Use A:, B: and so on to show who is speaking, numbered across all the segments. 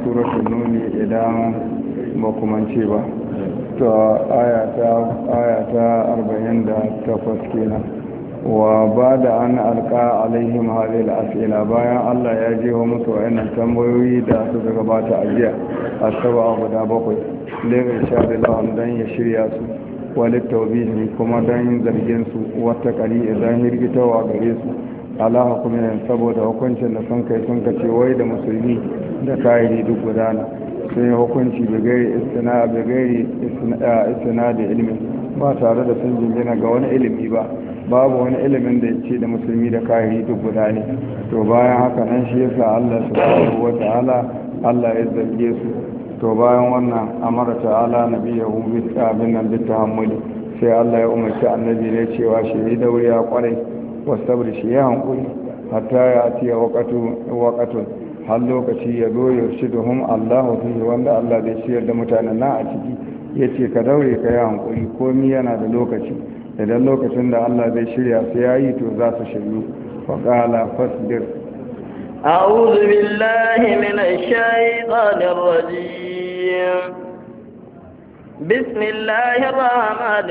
A: suratul nuni idan ba kumance ba to ayata arba'in da takwas kenan wa ba da an alka alaihim halil asila bayan allah ya jeho musu wa'annan tambayoyi da suka gabata a jiya a saba guda bakwai lera sha da lawan don ya shirya su wani taubihi kuma don zargin su wata kari idan hirgitawa gare su ala hukumin saboda hukuncin da sun kai sun kace wai da musulmi da kahiri duk gudana sun yi hukunci bigari istina da ilimin ba tare da sun jingina ga wani ilimi ba babu wani ilimin da ya ce da musulmi da kahiri duk guda ne to bayan haka nan shi yasa Allah subhanahu wa ta'ala Allah ya zarge su to bayan wannan amara ta'ala nabiyahu bi abin nan bi tahammuli sai Allah ya umarci annabi ne cewa shi da wuri ya kwarai wasabri shi ya hankuli hatta ya atiya waqatun har lokaci ya zo ya shi da hum Allahu fihi wanda Allah zai shiyar da mutanen na a ciki yace ka daure ka yi hankuli komi yana da lokaci idan lokacin da Allah zai shirya su yayi to za su shiryu fa qala fasbir
B: أعوذ بالله من الشيطان الرجيم بسم الله الرحمن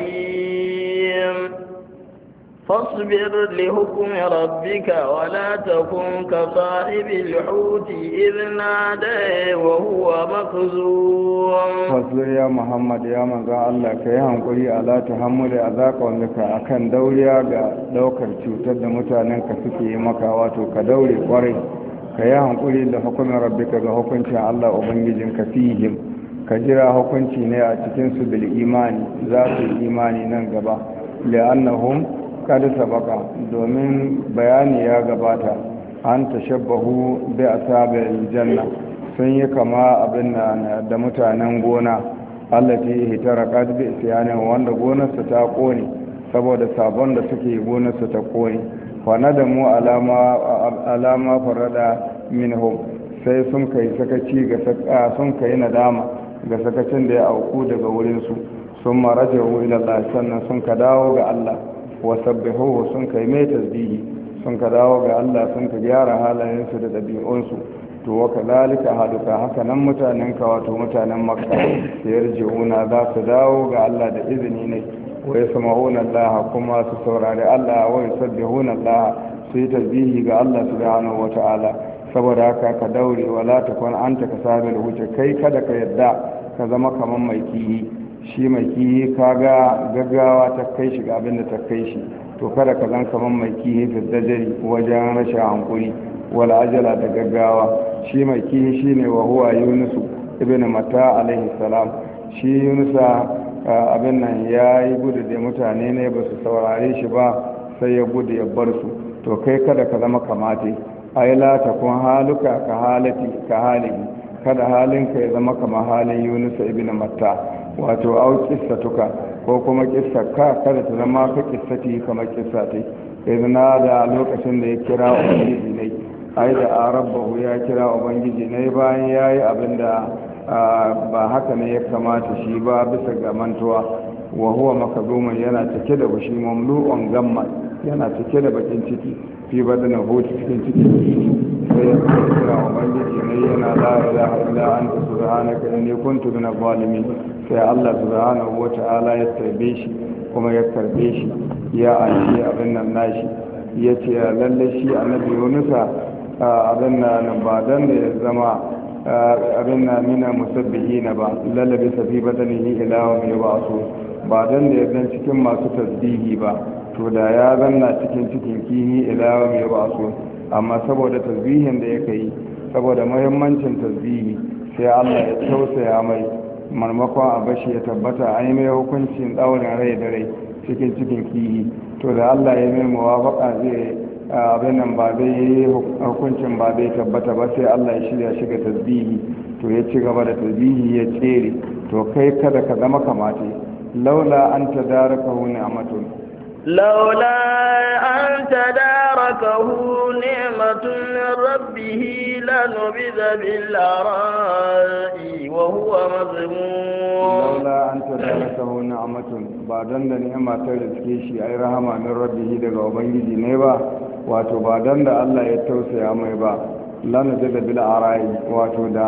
B: الرحيم فاصبر لحكم ربك ولا تكن كصاحب الحوت إذ نادى وهو مكذوم
A: fasbir ya muhammad ya manzo Allah ka yi hankuri ala tahammuli azaka wanda akan dauriya ga daukar cutar da mutanen ka suke yi maka wato ka daure kwarai ka yi hankuri da hukumin rabbika ga hukuncin Allah ubangijin ka fihim ka jira hukunci ne a cikin su bil imani za su yi imani nan gaba li'annahum kad sabaka domin bayani ya gabata an tashabbahu bi asabil janna sun yi kama abin da mutanen gona allati hitarakat bi isyanin wanda gonarsa ta kone saboda sabon da suke gonarsa ta kone fa nadamu alama alama farada minhum sai sun kai sakaci ga saka sun kai nadama ga sakacin da ya auku daga wurin su sun marajahu ila Allah sannan sun ka dawo ga Allah wa sabbihuhu sun kai mai tasbihi sun ka dawo ga Allah sun ka gyara halayensu da ɗabi'unsu to wa kadhalika haduka haka nan mutanen ka wato mutanen makka yarji'una za su dawo ga Allah da izini ne wa yasma'una Allah kuma su saurari Allah wa yusabbihuna Allah su yi tasbihi ga Allah subhanahu wata'ala saboda haka ka daure wala takun anta kasabil huce kai kada ka yadda ka zama kaman mai kiyi shi mai kiyi kaga gaggawa ta kai shi ga abin da ta kai shi to kada ka zan kaman mai kiyi da dajari wajen rashin hankuri wal ajala da gaggawa shi mai kihi shine wa huwa yunusu ibn mata alaihi salam shi yunusa abin nan ya yi gudu da mutane ne ba su saurare shi ba sai ya gudu ya bar su to kai kada ka zama kamate ai la takun haluka ka halati ka halihi kada halinka ya zama kamar halin yunusa ibn matta wato au kissatuka ko kuma kissarka kada ta zama ka kissati kamar kissati idan da lokacin da ya kira ubangiji ne ai da arabahu ya kira ubangiji ne bayan ya yi abin da ba haka ne ya kamata shi ba bisa ga mantuwa wa huwa makazuman yana cike da bushi mamlu'un gamma yana cike da bakin ciki fi badana hutu cikin ciki sai ya kira ubangiji ne yana la ilaha illa anta subhanaka inni kuntu minaz zalimin sai Allah subhanahu wata'ala ya tarbe shi kuma ya karbe shi ya aiki abin nan nashi ya ce lalle shi annabi yunusa abin na ba dan da ya zama abin na mina musabbihi na ba lallabe safi badanihi ila mai ba su ba dan da ya zan cikin masu tasbihi ba to da ya zanna cikin cikin kihi ila mai ba su amma saboda tasbihin da ya kai saboda muhimmancin tasbihi sai Allah ya tausaya mai marmakon a bashi ya tabbata an yi mai hukuncin daurin rai da rai cikin cikin kihi to da Allah ya mai muwafaka zai abin nan ba zai yi hukuncin ba zai tabbata ba sai Allah ya shirya shiga tasbihi to ya ci gaba da tasbihi ya tsere to kai kada ka zama kamate laula an tadarakahu ni'matun
B: laula an tadarakahu ni'matun min rabbih lanubidha bil ara'i wa huwa mazmum
A: laula an tadarakahu ni'matun ba dan da ni'ima ta riske shi ai rahama min rabbih daga ubangiji ne ba wato ba dan da Allah ya tausaya mai ba lana da bil ara'i wato da